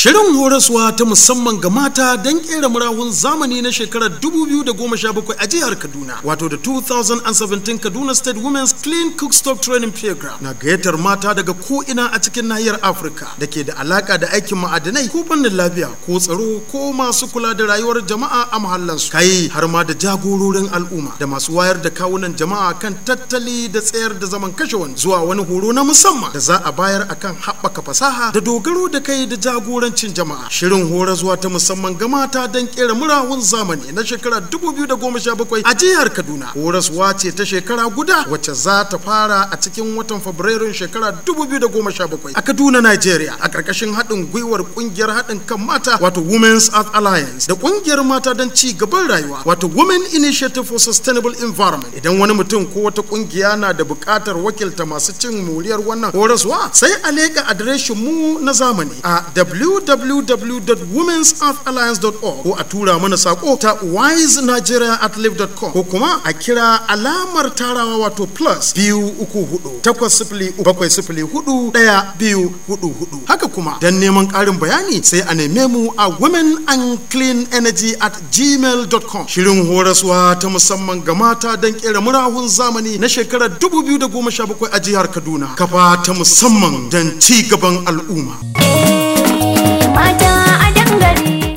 Shirin horaswa ta musamman ga mata don kera murahun zamani na shekarar 2017 a jihar Kaduna, wato da 2017 Kaduna State Women's Clean Cookstock Training Program na gayyatar mata daga ko'ina a cikin nahiyar Afirka da ke da alaka da aikin ma'adanai ko fannin lafiya ko tsaro ko masu kula da rayuwar jama'a a mahallansu. Kai har ma da jagororin al'umma da masu wayar da kawunan jama'a kan tattali da tsayar da zaman kashe wani zuwa wani horo na musamman da za a bayar akan haɓaka fasaha da dogaro da kai da jagorancin jama'a shirin hora zuwa ta musamman ga mata don kera murahun zamani na shekara 2017 a jihar kaduna horaswa ce ta shekara guda wacce za ta fara a cikin watan fabrairun shekara 2017 a kaduna nigeria a ƙarƙashin haɗin gwiwar ƙungiyar haɗin kan mata wato women's earth alliance da ƙungiyar mata don ci gaban rayuwa wato women initiative for sustainable environment idan wani mutum ko wata ƙungiya na da buƙatar wakilta masu cin moriyar wannan horaswa sai a leƙa adireshin mu na zamani a www.womensearthalliance.org ko a tura mana sako ta wisenigeria at live.com ko kuma a kira alamar tarawa wato plus biyu uku hudu takwas sifili bakwai sifili hudu daya biyu hudu hudu haka kuma don neman ƙarin bayani sai a neme mu a women and clean energy at gmail.com shirin horaswa ta musamman ga mata don kera murahun zamani na shekarar 2017 a jihar kaduna kafa ta musamman don ci gaban al'umma mata